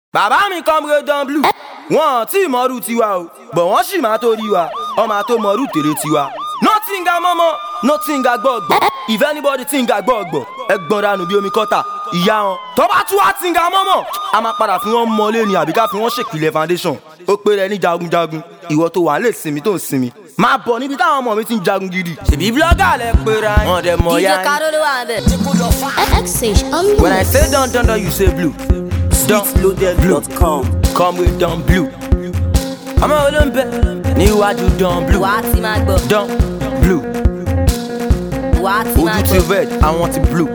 bàbá mi kọ́mre dan blue wọn tí mọ́rú tiwa o bọ̀ wọ́n sì máa tó rí wa ọmọ àtó mọ́rú tèrè tiwa. nothing ga mọ́mọ́ nothing ga gbọ́gbọ́ if anybody think ga gbọ́gbọ́ ẹ gbọ́n dànù bí omi kọ́tà ìyá wọn. tọ́ba tún wá tí ga mọ́mọ́ a máa padà fi wọ́n mọ́lé ni àbí ká fi wọ́n ṣèpìlẹ̀ foundation ó pé rẹ ní jagunjagun ìwọ tó wà lè sinmi tó ń sinmi máa bọ̀ níbi táwọn ọmọ mi ti ń jagun gidi. ṣèbí blọ́gà lẹ pera yín. wọn dẹ mọ DJ ya yín. Karo ló wà bẹ̀. X-Sage on the when i mix. say don don don you say blue. Don Sweetloaded.com. come with don blue. ọmọ olóńbẹ níwájú don blue. Wà á ti máa gbọ́. don blue. Wà á ti máa ojú ti gbọ́. red àwọn ti blue.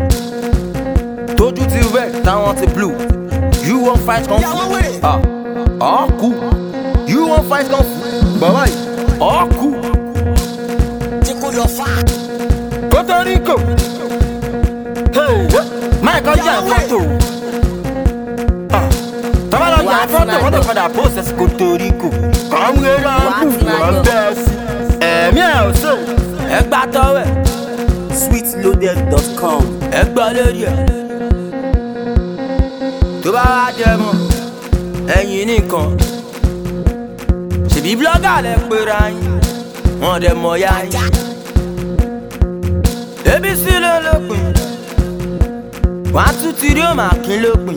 tójú ti red táwọn ti blue. you wan fight kung fu. ah ọ̀ọ́kú. you wan fight kung fu. bàbá yìí ọ̀ọ́kú. Puerto Rico. Hey, Michael Jan Foto. Tọ́ba lọ jà fọ́tò wọ́n tó padà process Puerto Rico. Kọ́múrẹ́ Wà á lọ́kù ti máa wọ́n gbọ́. bẹ́ẹ̀ sí. Ẹ̀mí ẹ̀ ò sè. Ẹ gbá tọ́wẹ̀, Sweetloaded.com. ẹ gbọ́ lórí ẹ̀. Tó bá wá jẹ mọ́, ẹ̀yin nìkan. Ṣèbí blọ́gà lẹ pera yín, wọ́n dẹ̀ mọ̀ ya yín. Ebi sí ló lópin, wọ́n á tún ti rí òmà kín lópin.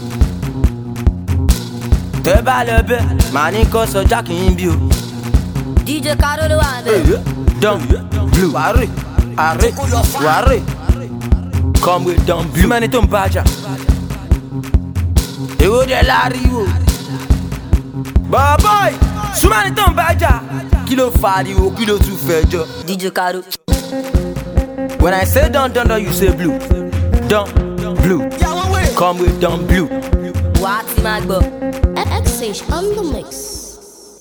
Tẹ́ bá lọ bẹ́ẹ̀, màá ní kó sọjá kì í bí o. DJ Karo ló wà bẹ̀. Don blue, wàárẹ̀, àárẹ̀, wàárẹ̀. Come with Don blue. Súnmẹ́ni tó ń bájà. Èwo dẹ̀ láriwo. Bọ̀bọ̀ì, súnmẹ́ni tó ń bájà. Kí ló fariwo, kí ló tún fẹjọ́? DJ Karo. When I say don don don, you say blue. Don blue. Come with don blue. Wà á ti máa gbọ́. X-Sage on the mix.